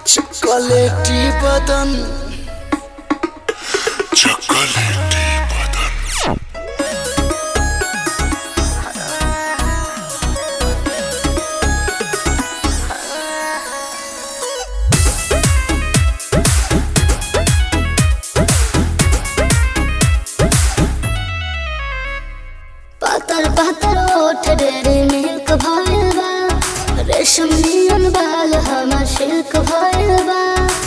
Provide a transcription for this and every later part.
Chocolatey বদন chocolatey বদন पातर पातर ओठ डेरे मिल्क भइल बा रेशम नियन बाल हमर सिल्क भइल बा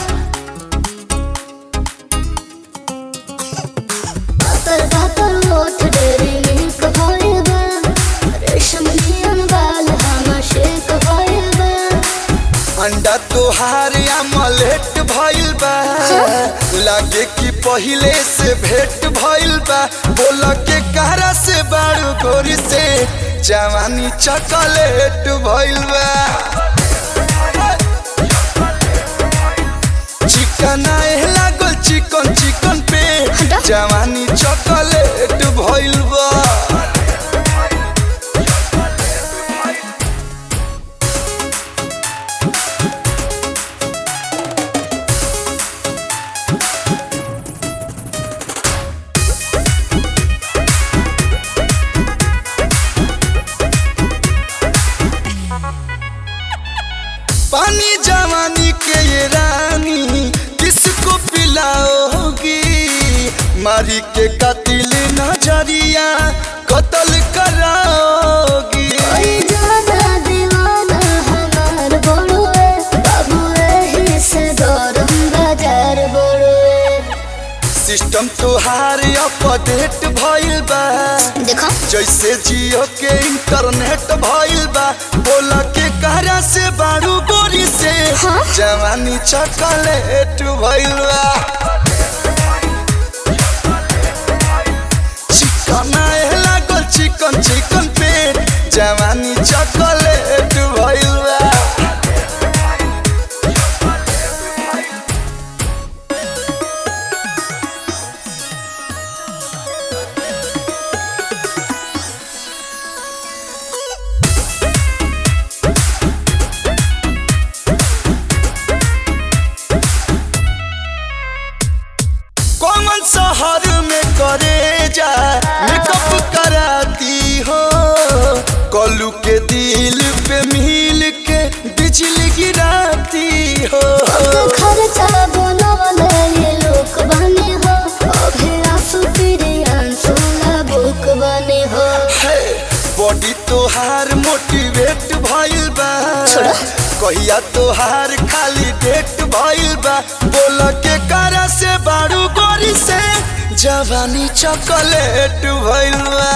पातर पातर ओठ डेरे मिल्क भइल बा रेशम नियन बाल हमर सिल्क भइल बा अंडा तोहार अमलेट भइल बा लागे कि पहिले से भेट भइल बा बोल के कहरा से बारू गोरी से जवानी चॉकलेट भइल बा चिकन आए लागल चिकन चिकन पे हटा। जवानी चॉकलेट भइल बा पानी जवानी के ये रानी किसको पिलाओगी मारी के कतिल नजरिया कत्ल कराओगी ओई जाना दीवाना हमार बड़ुए बाबू एही से गरम बाजार बड़ुए सिस्टम तोहार अपडेट भइल बा देखो जैसे जियो के इंटरनेट भइल बा बोल के कहरा से बारू गोरी से हाँ? जवानी चॉकलेट भइल बा चिकन आए लागल चिकन चिकन पेट जवानी चॉकलेट भइल बा कौन शहर में करे जा मेकअप कराती हो कलू के दिल पे मिल के बिजली गिराती हो खर्चा बनवले ये लोक बने हो अभी आंसू तेरे आंसू ना बुक बने हो है, बॉडी तोहार मोटिवेट भइल बा छोड़ा। कहिया तोहार खाली डेट भइल बा बोल के करा से बारू गोरी से जवानी चॉकलेट भइल बा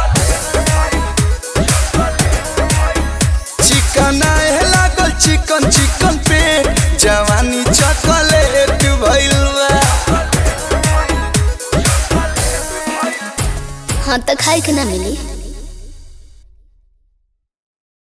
चिकन आए लागल चिकन चिकन पे जवानी चॉकलेट भइल बा हाँ तो खाए के ना मिली